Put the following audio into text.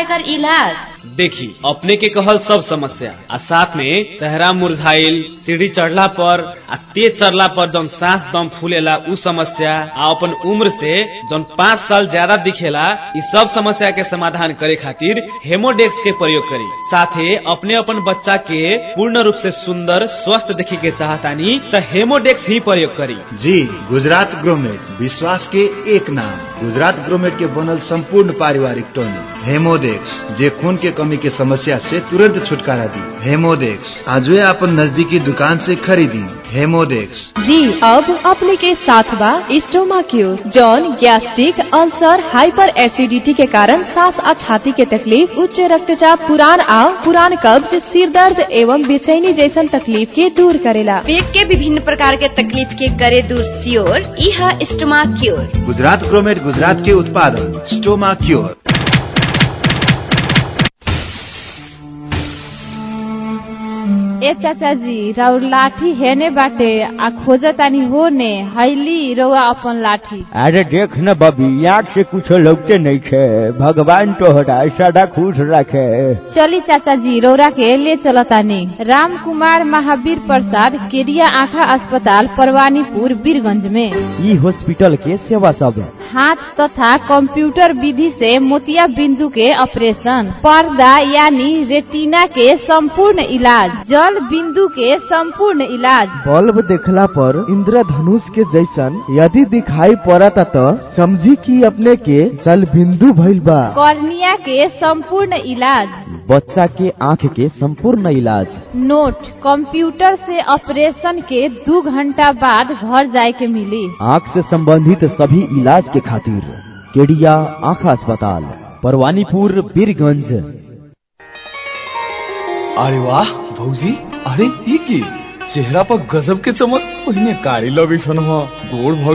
एकर इलाज देखी अपने के कहल सब समस्या आ साथ में चेहरा मुरझाइल सीढ़ी चढ़ला पर आ तेज चढ़ला पर जौन सांस दम फूलेला उ समस्या आ अपन उम्र से जौन पाँच साल ज्यादा दिखेला इ सब समस्या के समाधान करे खातिर हेमोडेक्स के प्रयोग करी साथे अपने अपन बच्चा के पूर्ण रूप से सुंदर स्वस्थ देखे के चाहतानी त हेमोडेक्स ही प्रयोग करी जी गुजरात ग्रोमेट विश्वास के एक नाम गुजरात ग्रोमेट के बनल संपूर्ण पारिवारिक टॉनिक हेमोडेक्स जे खून के कमी के समस्या से तुरंत छुटकारा दी हेमोडेक्स आज अपन नजदीकी दुकान से खरीदी हेमोडेक्स जी अब अपने के साथ बा स्टोमा क्यूर जौन गैस्ट्रिक अल्सर हाइपर एसिडिटी के कारण सांस और छाती के तकलीफ उच्च रक्तचाप पुरान आओ पुरान कब्ज सिर दर्द एवं बेचैनी जैसन तकलीफ के दूर करेला पेट के विभिन्न प्रकार के तकलीफ के करे दूर सियोर इह स्टमा क्योर गुजरात ग्रोमेट गुजरात के उत्पादन स्टोमा क्योर ए चाचा जी राउर लाठी हेने बाटे आ खोजतानी होने हैली रउआ अपन लाठी अरे देख न बबी आँख से कुछ लगते नहीं छे भगवान तोहरा सदा खुश रखे चली चाचा जी रौरा के ले चलतानी राम कुमार महावीर प्रसाद केरिया आँखा अस्पताल परवानीपुर बीरगंज में ई हॉस्पिटल के सेवा सब हाथ तथा कंप्यूटर विधि से मोतिया बिंदु के ऑपरेशन पर्दा यानी रेटिना के संपूर्ण इलाज जल बिंदु के संपूर्ण इलाज बल्ब देखला पर इंद्रधनुष के जैसन यदि दिखाई पड़ता तो समझी कि अपने के जल बिंदु भइल बा कॉर्निया के संपूर्ण इलाज बच्चा के आँख के संपूर्ण इलाज नोट कंप्यूटर से ऑपरेशन के दो घंटा बाद घर जाए के मिली आँख से संबंधित सभी इलाज के खातिर केडिया आँख अस्पताल परवानीपुर बीरगंज अरे वाह भौजी अरे ये की चेहरा पर गजब के चमक पहिने कारी लगे छन गोड़